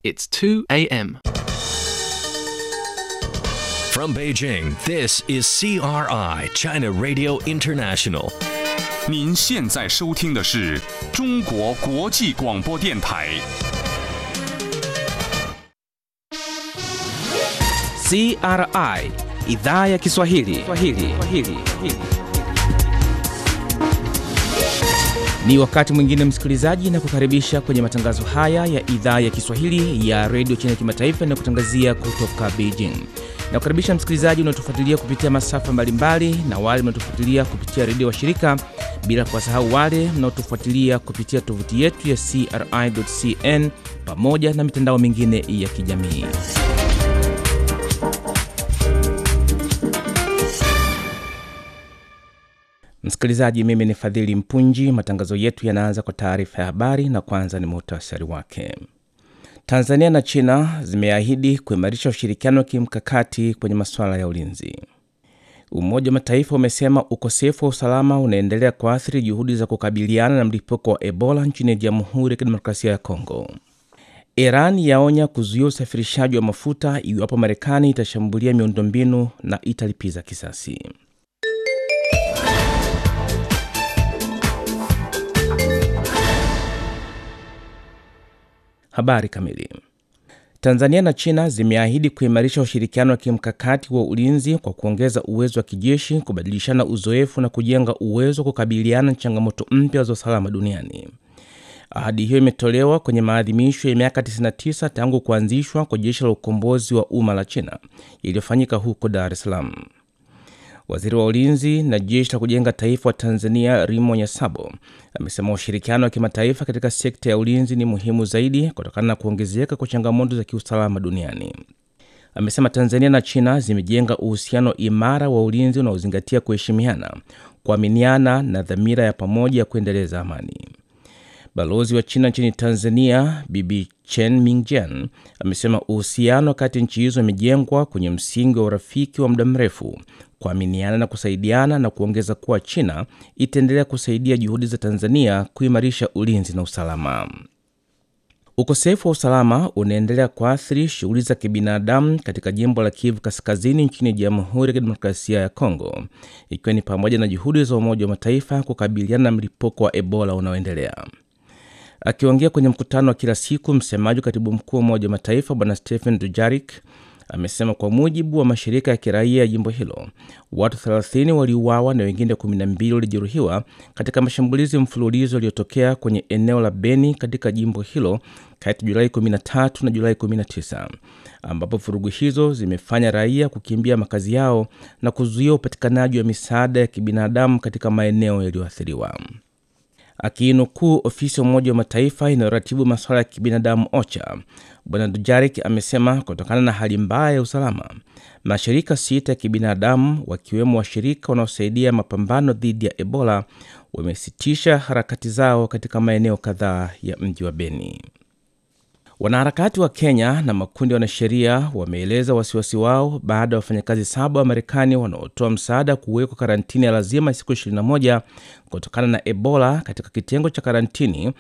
It's 2 a.m. From Beijing, this is CRI, China Radio International. 您现在收听的是中国国际广播电台。 CRI idhaa ya Kiswahili. Kiswahili. Kiswahili. Ni wakati mwingine msikilizaji, na kukaribisha kwenye matangazo haya ya idhaa ya Kiswahili ya redio China kimataifa na kutangazia kutoka Beijing. Na kukaribisha msikilizaji unaotufuatilia kupitia masafa mbalimbali na wale mnaotufuatilia kupitia redio wa shirika, bila kuwasahau wale mnaotufuatilia kupitia tovuti yetu ya CRI.cn pamoja na mitandao mingine ya kijamii. Msikilizaji, mimi ni Fadhili Mpunji. Matangazo yetu yanaanza kwa taarifa ya habari na kwanza ni muhtasari wake. Tanzania na China zimeahidi kuimarisha ushirikiano wa kimkakati kwenye masuala ya ulinzi. Umoja wa Mataifa umesema ukosefu wa usalama unaendelea kuathiri juhudi za kukabiliana na mlipuko wa Ebola nchini Jamhuri ya Kidemokrasia ya Kongo. Iran yaonya kuzuia usafirishaji wa mafuta iwapo Marekani itashambulia miundombinu na italipiza kisasi. Habari kamili. Tanzania na China zimeahidi kuimarisha ushirikiano wa kimkakati wa ulinzi kwa kuongeza uwezo wa kijeshi, kubadilishana uzoefu na kujenga uwezo wa kukabiliana na changamoto mpya za usalama duniani. Ahadi hiyo imetolewa kwenye maadhimisho ya miaka 99 tangu kuanzishwa kwa jeshi la ukombozi wa umma la China iliyofanyika huko Dar es Salaam. Waziri wa ulinzi na jeshi la kujenga taifa wa Tanzania Rimo Nyasabo amesema ushirikiano wa kimataifa katika sekta ya ulinzi ni muhimu zaidi kutokana na kuongezeka kwa changamoto za kiusalama duniani. Amesema Tanzania na China zimejenga uhusiano imara wa ulinzi unaozingatia kuheshimiana, kuaminiana na dhamira ya pamoja ya kuendeleza amani. Balozi wa China nchini Tanzania Bibi Chen Mingjian amesema uhusiano kati ya nchi hizo imejengwa kwenye msingi wa urafiki wa muda mrefu, kuaminiana na kusaidiana, na kuongeza kuwa China itaendelea kusaidia juhudi za Tanzania kuimarisha ulinzi na usalama. Ukosefu wa usalama unaendelea kuathiri shughuli za kibinadamu katika jimbo la Kivu Kaskazini nchini Jamhuri ya Kidemokrasia ya Kongo, ikiwa ni pamoja na juhudi za Umoja wa Mataifa kukabiliana na mlipuko wa Ebola unaoendelea. Akiongea kwenye mkutano wa kila siku, msemaji wa katibu mkuu wa Umoja wa Mataifa Bwana Stephen Dujarik amesema kwa mujibu wa mashirika ya kiraia ya jimbo hilo watu 30 waliuawa na wengine 12 walijeruhiwa katika mashambulizi mfululizo yaliyotokea kwenye eneo la Beni katika jimbo hilo kati ya Julai 13 na Julai 19, ambapo vurugu hizo zimefanya raia kukimbia makazi yao na kuzuia upatikanaji wa misaada ya kibinadamu katika maeneo yaliyoathiriwa. Akiinukuu ofisi ya Umoja wa Mataifa inayoratibu masuala ya kibinadamu OCHA, Bwana Dujarik amesema kutokana na hali mbaya ya usalama, mashirika sita ya kibinadamu wakiwemo washirika wanaosaidia mapambano dhidi ya Ebola wamesitisha harakati zao katika maeneo kadhaa ya mji wa Beni. Wanaharakati wa Kenya na makundi ya wanasheria wameeleza wasiwasi wao baada ya wafanyakazi saba wa Marekani wanaotoa msaada kuwekwa karantini ya lazima siku 21 kutokana na Ebola katika kitengo cha karantini